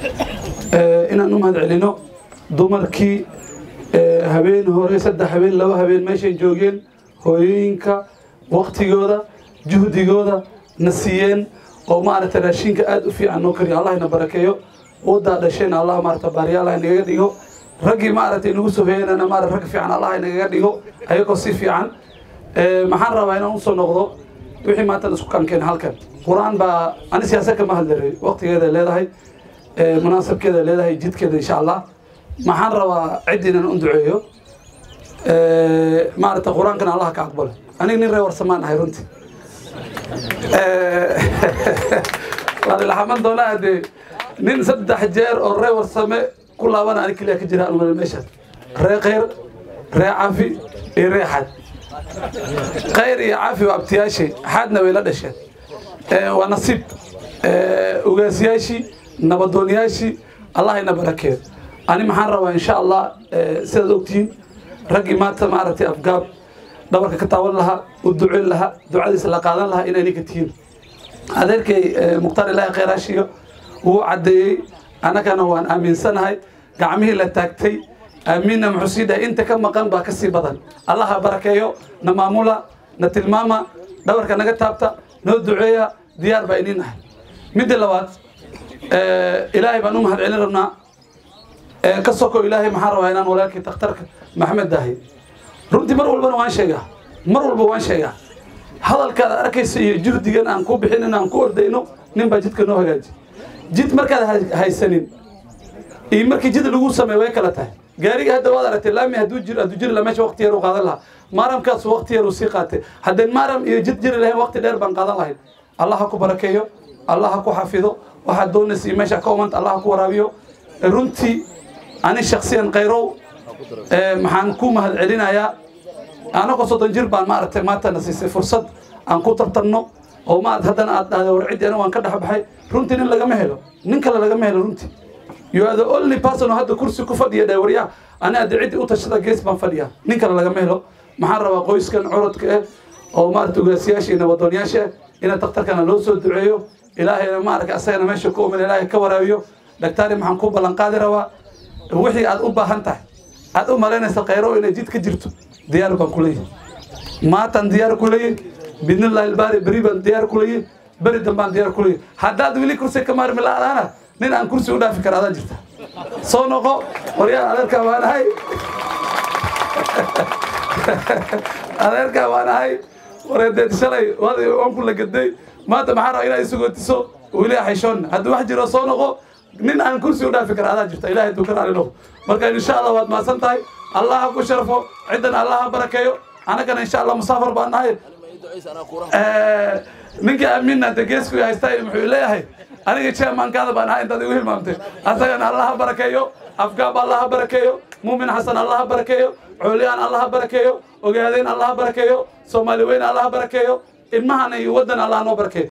inaan u mahad celino dumarkii habeen hore saddex habeen laba habeen meeshay joogeen hooyooyinka waktigooda juhdigooda na siiyeen oo maaragtay raashinka aada u fiican noo kariyo allah ina barakeeyo udaa dhasheen allah maarata baariyaal ha inagaga dhigo raggii maaragtay inagu soo hoyanana maarata rag fiican allah inagaga dhigo ayagoo si fiican maxaan rabaa inaan usoo noqdo wixii maanta isku kankeen halkan qur-aan baa ani siyaasa kama hadlaray waqtigeeda leedahay munaasabkeeda leedahay jidkeeda insha allah maxaan rabaa ciddii inaan u duceeyo maarata qur-aankana allah ka aqbalo aniga nin ree warsamaan ahay runtii waa lilaxaman doonaa dee nin saddex jeer oo ree warsame ku laabana ani keliya ka jira almada meeshaas ree khayr ree cafi iyo ree xad khayr iyo cafi waa abtiyaashii xadna way la dhasheen waa nasiib ugaasyaashii nabadoonyaashii allah ina barakeeyo ani maxaan rabaa insha allah sidaad ogtihiin raggii maanta maaragtay afgaab dhabarka ka taawan lahaa u duceyn lahaa ducadiisa la qaadan lahaa inay ninka tihiin adeerkay mukhtaar ilaahi khayraashiyo wuu caddeeyey annagana waan aaminsanahay gacmihii la taagtay aamiinna muxuu sii dhahay inta ka maqan baa ka sii badan allah ha barakeeyo na maamula na tilmaama dhabarka naga taabta noo duceeya diyaar baa iniin ahay midda labaad ilaahay baan u mahad celin rabnaa ka soko ilaahay maxaan rabaa inaan walaalkii takhtarka maxamed dahay runtii mar walbana waan sheegaa mar walba waan sheegaa hadalkaad arkaysa iyo juhdigan aan ku bixin aan ku ordayno nin baa jidka noo hagaaji jid markaad haysanin iyo markii jid lagu sameeyo way kala tahay gaariga hadda waad aragtay laami hadduu jiro hadduu jiri lahaa meesha waqti yar u qaadan lahaa maaramkaas waqti yar uu sii qaatay haddeen maaram iyo jid jiri lahayn waqti dheer baan qaadan lahayn allah ha ku barakeeyo allah ha ku xafido waxaad doonaysa iyo meesha ka umanta allah ha ku waraabiyo runtii ani shaksiyan khayrow maxaan ku mahad celinayaa anagoo soddon jir baan maaragtay maantana siisay fursad aan ku tartanno oo maad haddana aad dhahday war ciddi aniga waan ka dhex baxay runtii nin lagama helo nin kale lagama helo runtii you are the only person oo hadda kursi ku fadhiya dhawaryaa ani hadda ciddi u tashada gees baan fadhiyaa nin kale lagama helo maxaan rabaa qoyskan curadka ah oo maarata ugaasiyaasha iyo nabadoonyaasha ina daktarkana loo soo duceeyo ilaahayna maaraka asagana meesha ku umin ilaahay ka waraabiyo dhaktaari maxaan ku ballan qaadi rabaa wixii aad u baahan tahay aad u malaynaysa khayro inay jid ka jirto diyaar baan ku leeyahay maatan diyaar ku leeyahay bidnillahi albaari beri baan diyaar ku leeyahay beri dambaan diyaar ku leeyahay haddaad weli kursi ka maarmi la'aana nin aan kursi u dhaafi kara adaa jirta soo noqo waryaa adeerkaa waan ahay adeerkaa waan ahay wareedeed shalay waan ku lagaday maanta maxaa rabaa inaad isugootiso weli xayshoonna haddii wax jiro soo noqo nin aan kursi u dhaafi kara adaa jirta ilahay duu ka raali noqo marka insha allah waad mahadsan tahay allah ha ku sharfo ciddana allah ha barakeeyo annagana insha allah musaafar baan nahay ninkii aaminna de geesku haystaa muxuu leeyahay aniga chairmankaada baan ahay intaad igu hilmaamtay asagana allah ha barakeeyo afgaab allah ha barakeeyo muumin xasan allah ha barakeeyo cooliyaan allah ha barakeeyo ogaadeen allah ha barakeeyo soomaali weyn allah ha barakeeyo ilmahana iyo waddan allah noo barakeeyo